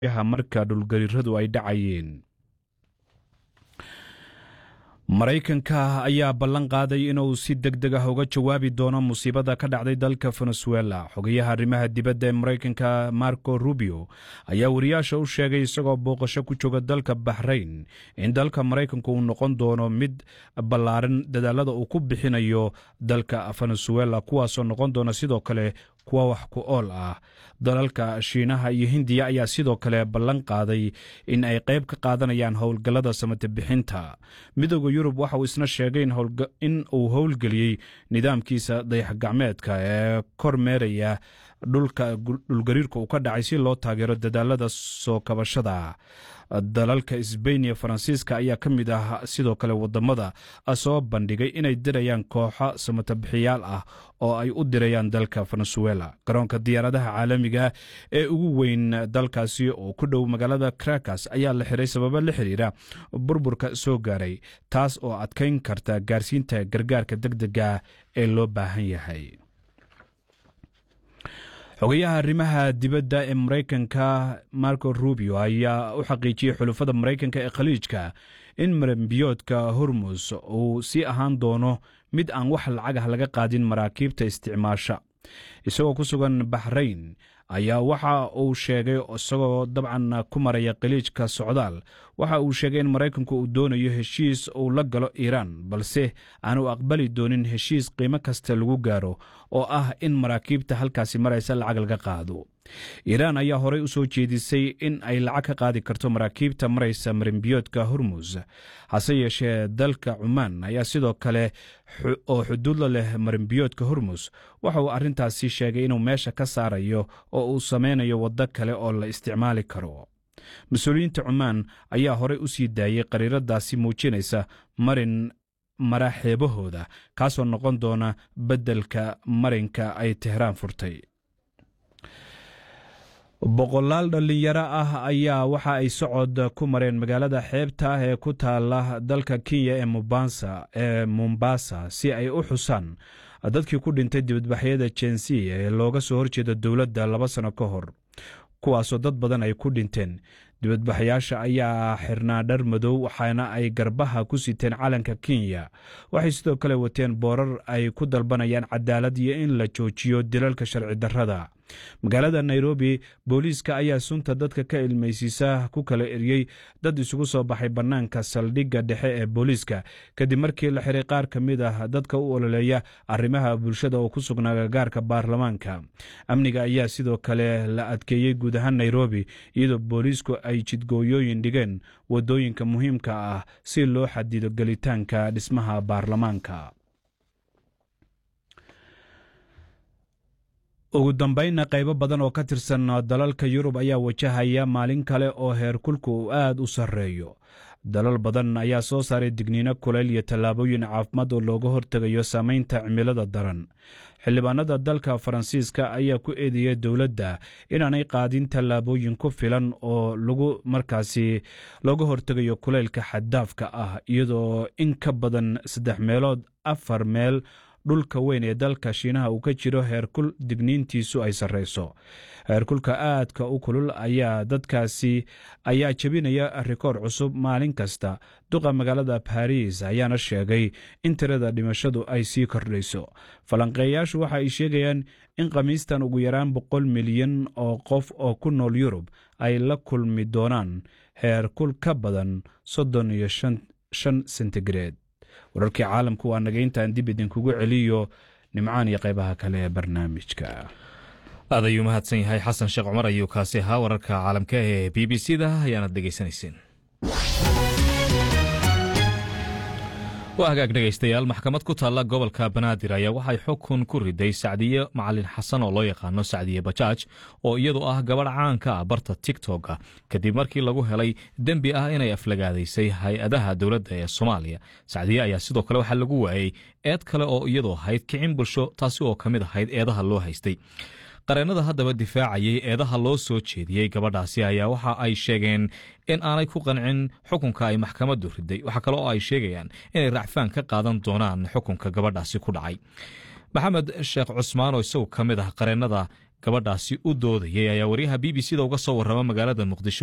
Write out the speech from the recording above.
marka dhulgariiradu ay dhacayeen maraykanka ayaa ballan qaaday inuu si deg deg ah uga jawaabi doono musiibada ka dhacday dalka venezuela xogayaha arrimaha dibadda ee maraykanka marco rubio ayaa wariyaasha u sheegay isagoo booqasho ku jooga dalka baxrayn in dalka maraykanku uu noqon doono mid ballaaran dadaalada uu ku bixinayo dalka venezuela kuwaasoo noqon doona sidoo kale kuwa wax ku ool ah dalalka shiinaha iyo hindiya ayaa sidoo kale ballan qaaday in ay qayb ka qaadanayaan howlgallada samate bixinta midooda yurub waxa uu isna sheegay in uu howlgeliyey nidaamkiisa dayaxgacmeedka ee kor meeraya dhulka dhulgariirka uu ka dhacay si loo taageero dadaalada soo kabashada dalalka sbain iyo faransiiska ayaa ka mid ah sidoo kale wadamada soo bandhigay inay dirayaan kooxo samatabixiyaal ah oo ay u dirayaan dalka venezuela garoonka diyaaradaha caalamiga ee ugu weyn dalkaasi oo ku dhow magaalada krakas ayaa la xiray sababo la xiriira burburka soo gaaray taas oo adkayn karta gaarsiinta gargaarka deg dega ee loo baahan yahay xogayaha arrimaha dibadda ee maraykanka marco rubio ayaa u xaqiijiyey xulufada maraykanka ee khaliijka in marambiyoodka hormus uu sii ahaan doono mid aan wax lacagah laga qaadin maraakiibta isticmaasha isagoo ku sugan baxrayn ayaa waxa uu sheegay isagoo dabcan ku maraya khaliijka socdaal waxa uu sheegay in maraykanku uu doonayo heshiis uu la galo iiraan balse aanu aqbali doonin heshiis qiimo kasta lagu gaaro oo ah in maraakiibta halkaasi maraysa lacag laga qaado iiraan ayaa horey u soo jeedisay in ay lacag ka qaadi karto maraakiibta maraysa marimbiyoodka hormus hase yeeshee dalka cumaan ayaa sidoo kale oo xuduudla leh marimbiyoodka hormus waxa uu arrintaasi sheegay inuu meesha ka saarayo oo uu sameynayo waddo kale oo la isticmaali karo mas-uuliyiinta cumaan ayaa horey u sii daayey qariiradaasi muujinaysa marin mara xeebahooda kaasoo noqon doona beddelka marinka ay tehraan furtay boqolaal dhallinyaro ah ayaa waxa ay socod ku mareen magaalada xeebta ah ee ku taala dalka kenya ee mubasa ee mombasa si ay u xusaan dadkii ku dhintay dibadbaxyada jensiya ee looga soo horjeeda dowladda laba sano ka hor kuwaasoo dad badan ay ku dhinteen dibadbaxayaasha ayaa xirnaa dhar madow waxaana ay garbaha ku siteen calanka kenya waxay sidoo kale wateen boorar ay ku dalbanayaan cadaalad iyo in la joojiyo dilalka sharci darrada magaalada nairobi booliiska ayaa sunta dadka ka ilmaysiisa ku kala eriyey dad isugu soo baxay bannaanka saldhigga dhexe ee booliiska kadib markii la xiray qaar ka mid ah dadka u ololeeya arrimaha bulshada oo ku sugnaa gagaarka baarlamaanka amniga ayaa sidoo kale la adkeeyey guud ahaan nairobi iyadoo booliisku ay jidgooyooyin dhigeen waddooyinka muhiimka ah si loo xadido gelitaanka dhismaha baarlamaanka ugu dambaynna qaybo badan oo ka tirsan dalalka yurub ayaa wajahaya maalin kale oo heerkulku uu aad u sarreeyo dalal badan ayaa soo saaray digniino kuleyl iyo tallaabooyin caafimaad oo looga hortegayo saamaynta cimilada daran xildhibaanada dalka faransiiska ayaa ku eedeeyay dowladda inaanay qaadin tallaabooyin ku filan oo lagu markaasi looga hortegayo kuleylka xaddaafka ah iyadoo in ka badan saddex meelood afar meel dhulka weyn ee dalka shiinaha uu ka jiro heerkul digniintiisu ay sarreyso heerkulka aadka u kulul ayaa dadkaasi ayaa jebinaya rikoor cusub maalin kasta duqa magaalada baris ayaana sheegay in tirada dhimashadu ay sii kordhayso falanqeeyaashu waxa ay sheegayaan in khamiistan ugu yaraan boqol milyan oo qof oo ku nool yurub ay la kulmi doonaan heerkul ka badan soddon iyo shan sentigareed wararkii caalamku waa naga intaan dib idinkugu celiyo nimcaan iyo qaybaha kale ee barnaamijka aad ayuu mahadsan yahay xasan sheekh cumar ayuu kaasi ahaa wararka caalamka ee b b c da ayaanad dhegaysanayseen waa hagaag dhegaystayaal maxkamad ku taalla gobolka banaadir ayaa waxay xukun ku riday sacdiye macalin xasan oo loo yaqaano sacdiye bajaaj oo iyadu ah gabadh caanka ah barta tigtoka kadib markii lagu helay dembi ah inay aflagaadaysay hay-adaha dowladda ee soomaaliya sacdiye ayaa sidoo kale waxaa lagu waayey eed kale oo iyadu ahayd kicin bulsho taasi oo ka mid ahayd eedaha loo haystay qareennada haddaba difaacayay eedaha loo soo jeediyey gabadhaasi ayaa waxa ay sheegeen in aanay ku qancin xukunka ay maxkamaddu riday waxaa kale oo ay sheegayaan inay racfaan ka qaadan doonaan xukunka gabadhaasi ku dhacay maxamed sheekh cusmaan oo isagu ka mid ah qareennada gabadhaasi u doodayay ayaa waryaha b b c da uga soo warrama magaalada muqdisho